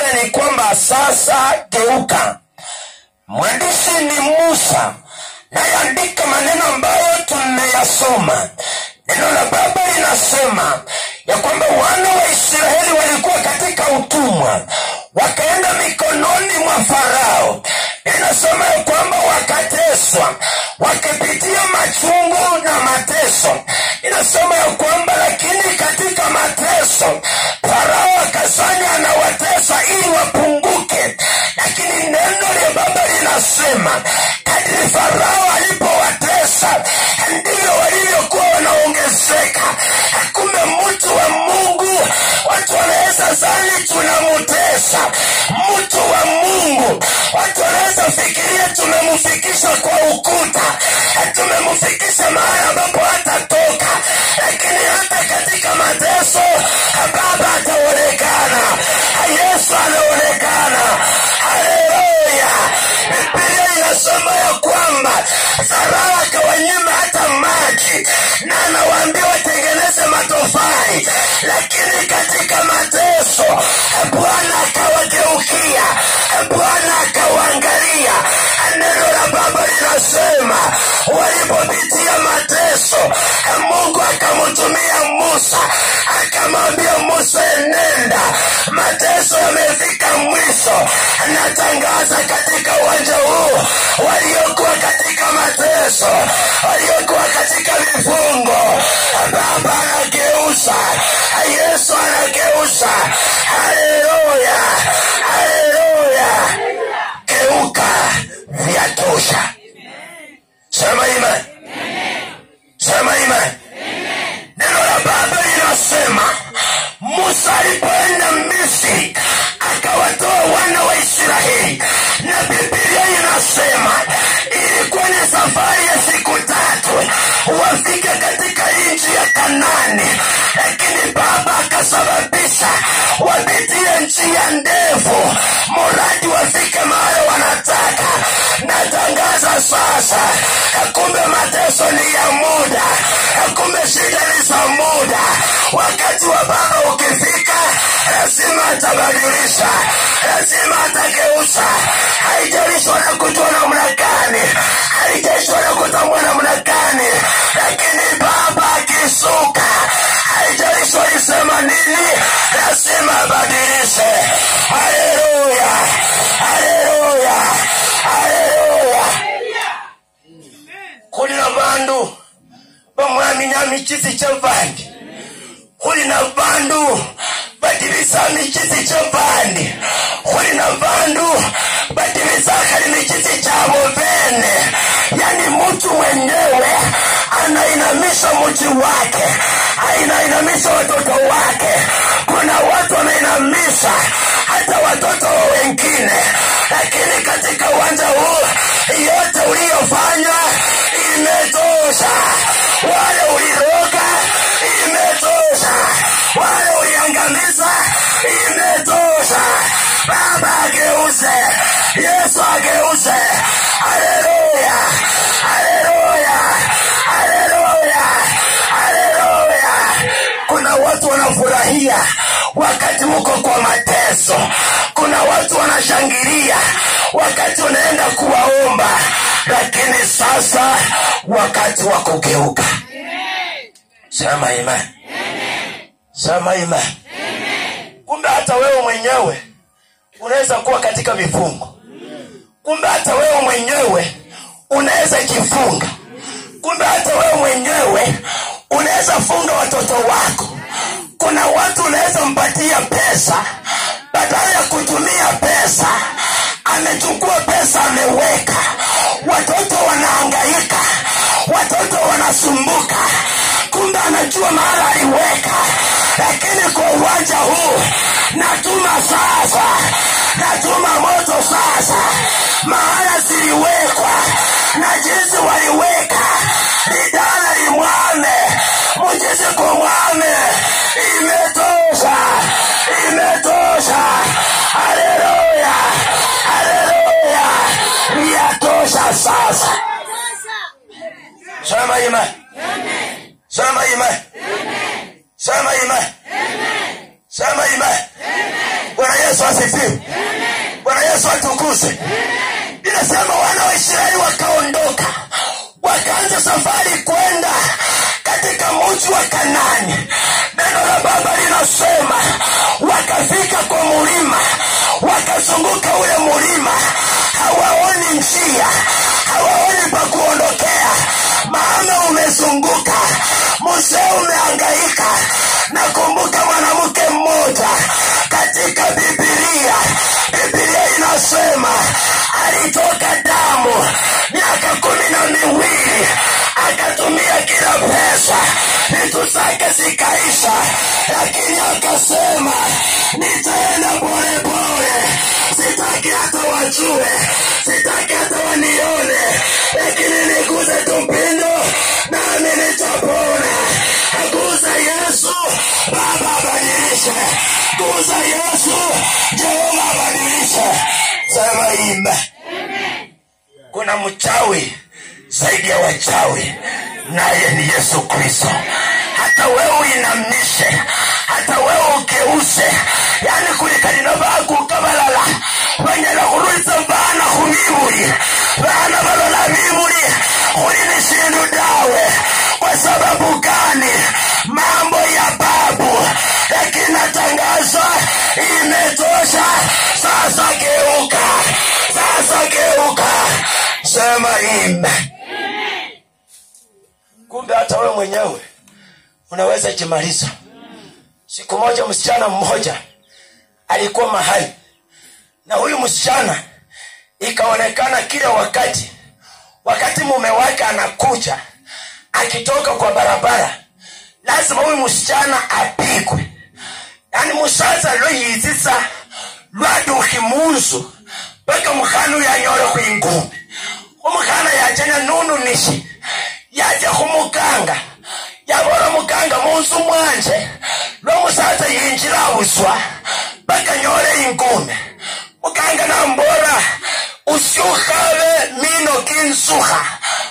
nyingine ni kwamba sasa geuka mwandishi ni musa nayeandika maneno ambayo tumeyasoma neno la baba linasema ya kwamba wana wa israeli walikuwa katika utumwa wakaenda mikononi mwa farao inasema ya kwamba wakateswa wakipitia machungu na mateso inasema ya kwamba lakini katika mateso farao akasanya anawatesa ili wapunguke lakini neno la baba linasema kadri farao alipowatesa ndivyo walivyokuwa wanaongezeka kumbe mtu wa mungu watu wanaweza zani tunamutesa mtu wa mungu watu wanaweza fikiria tumemfikisha kwa ukuta tumemfikisha mahali ambapo hatatoka lakini hata katika mateso baba ataonekana yesu anaonekana haleluya bibilia inasema ya kwamba farao akawanyima hata maji na anawaambia watengeneze matofali lakini katika mateso bwana akawageukia bwana akawaangalia neno la baba linasema walipopitia mateso mungu akamtumia musa akamwambia musa enenda mateso yamefika mwisho natangaza katika uwanja huu waliokuwa katika mateso waliokuwa katika vifungo baba anageuza yesu anageuza haleluya haleluya geuka vyatosha sema imani sema imani neno la baba linasema musa alipoenda misri akawatoa wana wa israeli na bibilia inasema ilikuwa ni safari ya siku tatu wafika katika nchi ya kanani lakini baba akasababisha wapitie njia ndefu muradi wafike mahali wanataka natangaza sasa kumbe mateso ni ya muda kumbe shida ni za muda wakati wa baba ukifika lazima atabadilisha lazima atageuza haijalishi wanakujua namna gani haijalishi wanakutambua namna gani lakini baba akisuka haijalishi walisema nini lazima abadilishe haleluya haleluya haleluya kulina bandu bamwamina mikizi kyavandi kulina bandu badibisa mikizi kyavandi kulina bandu badibisa kali mikizi kyabo bene yani mtu mwenyewe anainamisha mji wake anainamisha watoto wake kuna watu wanainamisha hata watoto wa wengine lakini katika uwanja huu yote uliyofanya imetosha wale uliroga imetosha wale uliangamiza imetosha baba ageuze yesu ageuze haleluya haleluya haleluya haleluya kuna watu wanafurahia wakati uko kwa mateso kuna watu wanashangilia wakati unaenda kuwaomba lakini sasa wakati wa kugeuka sema imani sema imani kumbe hata wewe mwenyewe unaweza kuwa katika vifungo kumbe hata wewe mwenyewe unaweza jifunga kumbe hata wewe mwenyewe unaweza funga watoto wako kuna watu unaweza mpatia pesa badala ya kutumia pesa amechukua pesa ameweka watoto wanaangaika watoto wanasumbuka kumbe anajua mahala aliweka lakini kwa uwanja huu natuma sasa natuma moto sasa mahala ziliwekwa na jinsi waliweka lidala limwame mujisi kumwame imetosha imetosha haleluya haleluya yatosha sasa sema imani sema imani sema imani sema imani bwana yesu asifi asifiwe bwana yesu atukuze inasema wana wa israeli wakaondoka wakaanza safari kwenda katika mji wa kanani neno la baba linasema wakafika kwa mulima wakazunguka ule mulima hawaoni njia hawaoni pa kuondokea maana umezunguka mzee umeangaika nakumbuka mwanamke mmoja katika bibilia bibilia inasema alitoka damu miaka kumi na miwili akatumia kila pesa vitu zake zikaisha lakini akasema nitaenda polepole sitaki hata wajue sitaki hata wanione lakini niguze tupindo nami nitapona aguza yesu baba abadilishe guza yesu jehova abadilishe sema imba kuna mchawi zaidi ya wachawi naye ni yesu kristo hata wewe uinamishe hata wewe ukeuze yani kulikalino bakukabalala banyala khulwisa bana khumibuli bana balola bibuli khuli ni shindu dawe kwa sababu gani mambo ya babu lakini natangaza imetosha sasa geuka sasa geuka sema ime kumbe hata wewe mwenyewe unaweza jimaliza siku moja msichana mmoja alikuwa mahali na huyu msichana ikaonekana kila wakati wakati mume wake anakuja akitoka kwa barabara lazima huyu msichana apigwe yani musaza loyitsisa lwadukhi munzu paka mukhana uyanyole khwingumi umukhana yachanya nununishi yaja khumukanga yabola mukanga munzu mwanje lwomusaza yinjira abuswa paka nyole ingume mukanga nambola usyukhabe mino kinsukha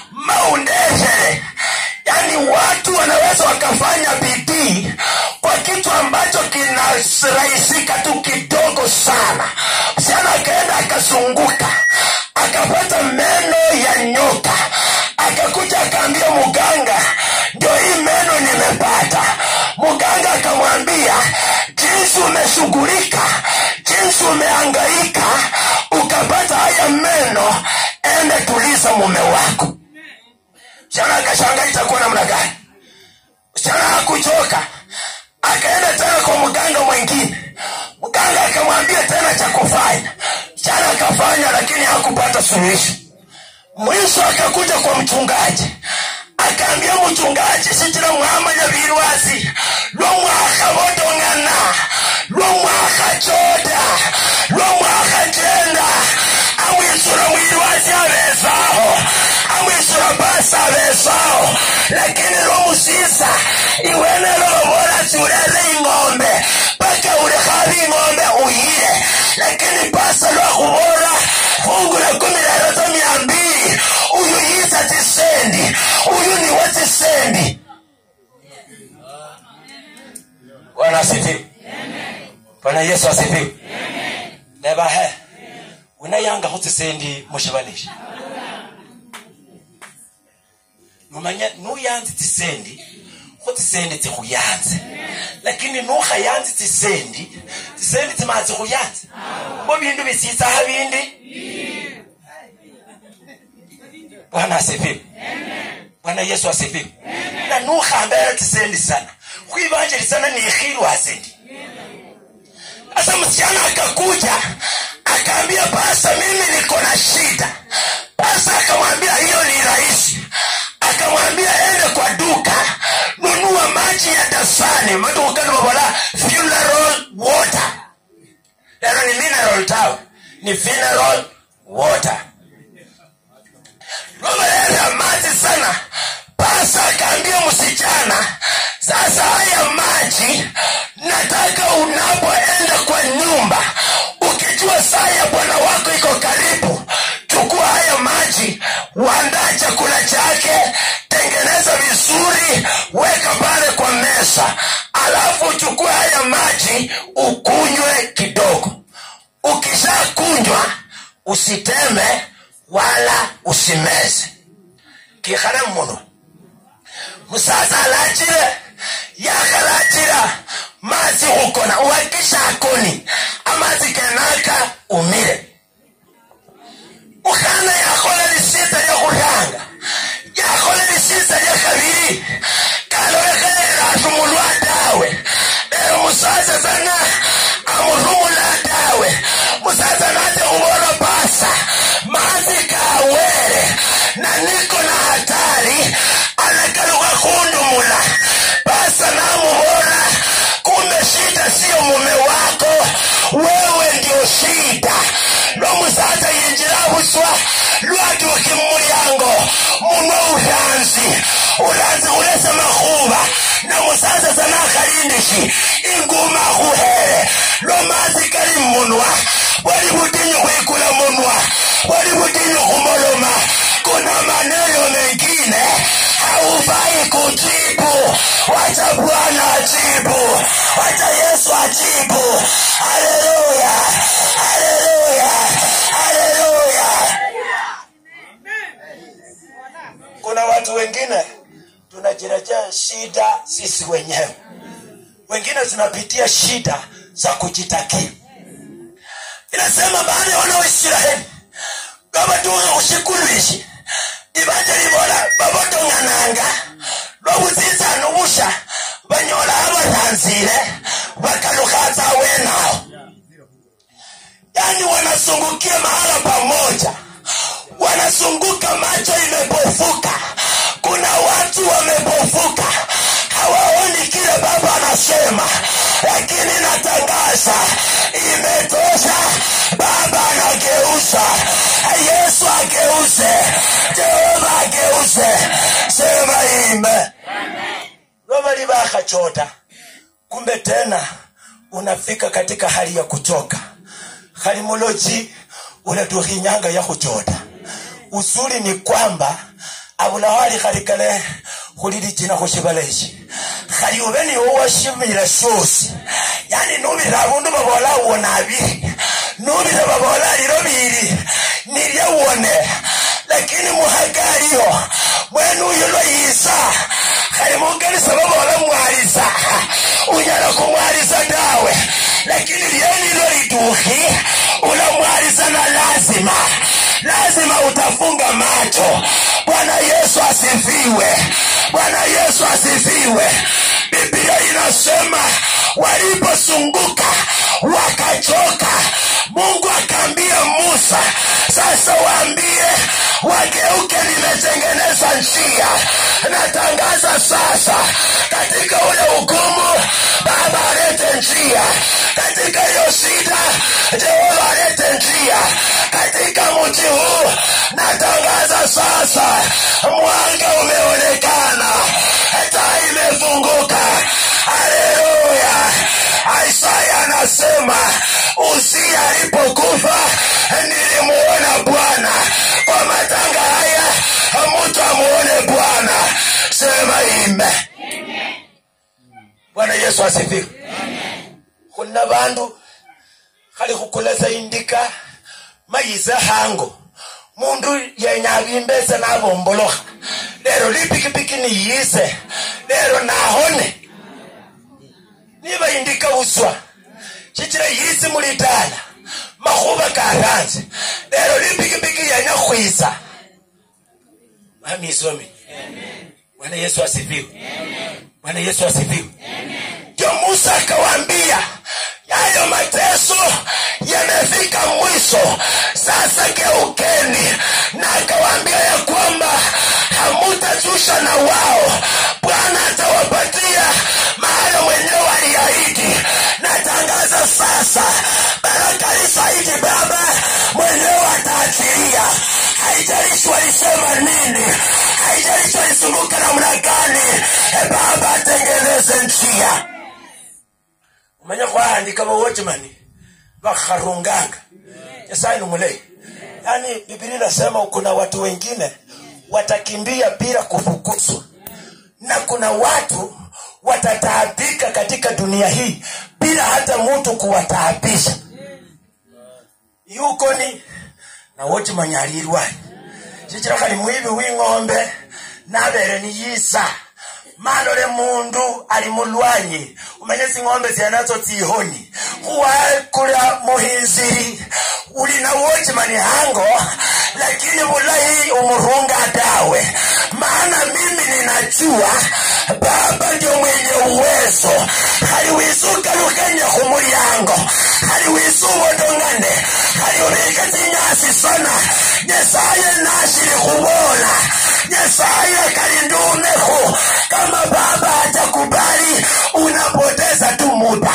maundeshere yani watu wanaweza wakafanya bidii kwa kitu ambacho kinarahisika tu kidogo sana msichana akaenda akazunguka akapata meno ya nyoka akakuja akaambia muganga ndio hii meno nimepata muganga akamwambia jinsi umeshughulika jinsi umeangaika ukapata haya meno ende tuliza mume wako msichana akashanga itakuwa namna gani msichana hakuchoka akaenda tena kwa mganga mwingine mganga akamwambia tena cha kufanya msichana akafanya lakini hakupata suluhisho mwisho akakuja kwa mchungaji akaambia mchungaji sitira mwamanya virwasi lomwakha vodong'ana lomwakha choda lomwakha jenda amwisura mwirwasi avesaho amwisura basi avesaho lakini lomusisa iwene lolovola siuleze ing'ombe paka ulikhavi ing'ombe uyile lakini pasa lwakhuvola fungu la kumi lero za mia mbili uyu yisa tisendi uyu niwe tisendi bwana asifiwe bwana yesu asifiwe nebahe unayangakho tsisendi mushivalisha numanya nuyanzi tsisendi kho tsisendi tsikhuyanze lakini nukhayanzi tsisendi tsisendi tsimala tsikhuyanze bo bindu bisitsaha bindi bwana asifiwe bwana yesu asifiwe na nukhambela tsisendi sana khwibanjelisana nikhilwa sendi sasa msichana akakuja akaambia pasa mimi niko na shida pasa akamwambia hiyo ni rahisi akamwambia ende kwa duka nunua maji ya dasani madukani mabola funeral water lero ni mineral tawe ni funeral water lomeleza maji sana pasa akaambia msichana sasa haya maji nataka unapoenda kwa nyumba ukijua saa ya bwana wako iko karibu chukua haya maji wandaa chakula chake tengeneza vizuri weka pale kwa meza alafu uchukue haya maji ukunywe kidogo ukishakunywa usiteme wala usimeze kikhale mmunwa musaza alachile yakhalachila mazi khukona uwakisha akoni amazi kenaka umile ukhana yakhola lisisa lyakhuranga yakhola lisisa lyakhabili kalolekhelela atumulwa tawe lero musaza sana amurumula tawe musaza nate khubona pasa mazi kawele na niko na hatari anakaluka kundumula pasa namubona kumbe shida siyo mume wako wewe ndio shida nomusaza yinjira buswa lwatuki mumulyango munwa uranzi uranzi kulesa makhuba namusaza sana akhalindishi inguma khuhere lwamazi kali mmunwa bwali butinyu khwikula munwa bwali butinyu khumoloma kuna maneno mengine haufai kujibu wacha bwana ajibu wacha yesu ajibu haleluya haleluya haleluya kuna watu wengine tunajirejea shida sisi wenyewe wengine tunapitia shida za kujitakia inasema baada ya wana wa israeli babatuka kushikuluishi ibanja libola babotong'ananga lwobuzizana busha banyola abatanzile bakalukhaza wenao yani wanasungukia mahala pamoja wanasunguka macho imepofuka kuna watu wamepofuka hawaoni kile baba anasema lakini natangaza imetosha baba anageuza yesu ageuze jehova ageuze sema ime lobali bakhachota kumbe tena unafika katika hali ya kuchoka khali muloji unatukhinyanga ya khuchota usuli ni kwamba abulawali khali kale khulilijina khushibala ishi khali ube niwo washimile shosi yani nubira abundu babola uwona abiri nubira babola lilo bili nilyawone lakini muhagaliyo mwenu uyu lwayisa khali mukanisa babola mwalisa unyala kumwalisa tawe lakini lyenilo litukhi ulamwalisa na lazima lazima utafunga macho bwana yesu asifiwe bwana yesu asifiwe biblia inasema waliposunguka wakachoka mungu akaambia musa sasa waambie wageuke limetengeneza njia natangaza sasa katika ule ugumu baba alete njia katika hiyo shida jehova alete njia katika mji huu natangaza sasa mwanga umeonekana taa imefunguka haleluya isaya anasema usia alipokufa nilimuona bwana kwa matanga haya mtu amuone bwana sema ime bwana yesu asifiwe khuna bandu khali khukulasa indika mayize hango mundu yenya abimbese nabombolokha lero lipikipiki niyise lero nahone niba indika uswa shichira yisi mulitala makhuba karanze lero lipikipiki yenya khwisa mamisomi bwana yesu asifiwe bwana yesu asifiwe ndio musa akawaambia yayo mateso yamefika mwisho sasa geukeni na akawaambia ya kwamba hamutajusha na wao bwana atawapatia maana mwenyewe aliahidi natangaza sasa baraka lisaidi baba mwenyewe ataachilia haijalishi walisema nini haijalishi walizunguka namna gani e baba atengeneze njia umanye khwahandika bawotchmani bakharunganga nyasaye ni mulei yaani bibilia inasema kuna watu wengine watakimbia bila kufukuzwa na kuna watu watataabika katika dunia hii bila hata mtu kuwataabisha yukoni nawokimanya ali ilwanyi shichira khali mwibi wing'ombe nabere niyisa malole mundu ali mulwanyi umanye zing'ombe zyenazo tsihoni khuwakula muhinziri uli na wochimani hango lakini bulayi umurunga dawe maana mimi ninajua baba ndio mwenye uwezo haliwisuka lukenya khumulyango haliwisubodongane haliurika zinyasi sana nyesaye nashili khubola nyesaye kalindumekhu kama baba hatakubali unapoteza tu muda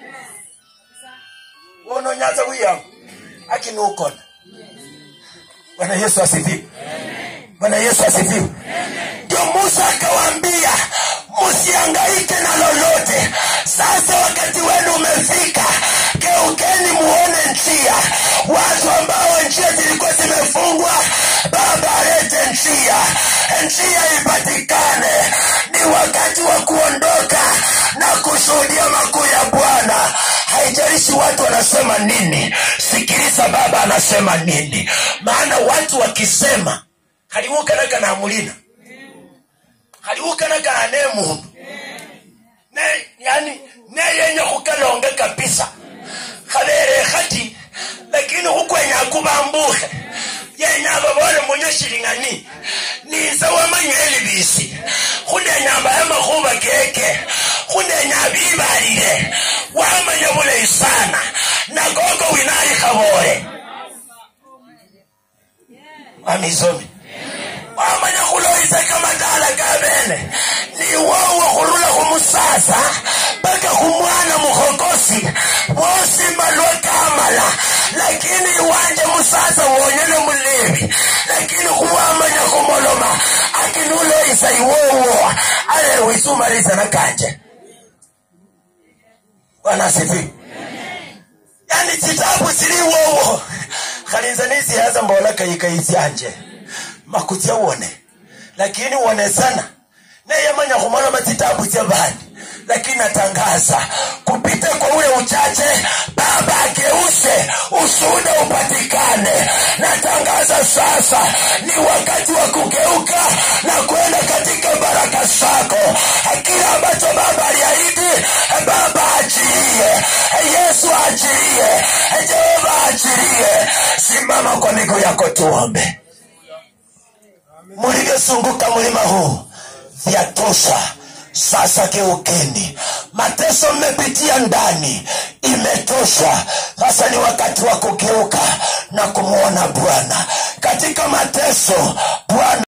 unonyaza wiyangu akinukona bwana yesu asifiwe bwana yesu asifiwe ndio musa akawaambia msiangaike na lolote sasa wakati wenu umefika geukeni muone njia watu ambao njia zilikuwa zimefungwa baba alete njia njia ipatikane ni wakati wa kuondoka na kushuhudia makuu ya bwana haijalishi watu wanasema nini sikiliza baba anasema nini maana watu wakisema haliwukanaga na mulina haliwukanaga na ne mundu ne yani ne yenye khukalonge kabisa khabere khati lakini khukwenya kubambuhe yenya babole munyashiling'ani nize wamanya elibisi khunenya mbaye makhuba keke khunenya bibalile wamanya bulayi sana nagogo winali khabole wamizomi wamanya khuloyisa kamatala kabene ni wowo khurula khumusasa paka khumwana mukhokosi bosi malwa kamala lakini iwanje musasa wonyene mulevi lakini khuwamanya khumoloma akinuloyisa iwowo ale wisumalisa nakanje bwana asifiwe yani chitabu sili iwowo khalinza nisiyaza mbola kayikayisyanje makutya wone lakini wone sana neyamanya khumoloma chitabu cha bandi lakini natangaza kupita kwa ule uchache baba ageuse ushuhuda upatikane natangaza sasa ni wakati wa kugeuka na kwenda katika baraka zako kila ambacho baba aliahidi baba achilie yesu achilie jehova achilie simama kwa miguu yako tuombe mulivyosunguka mlima huu vyatosha sasa geukeni mateso mmepitia ndani imetosha sasa ni wakati wa kugeuka na kumwona bwana katika mateso bwana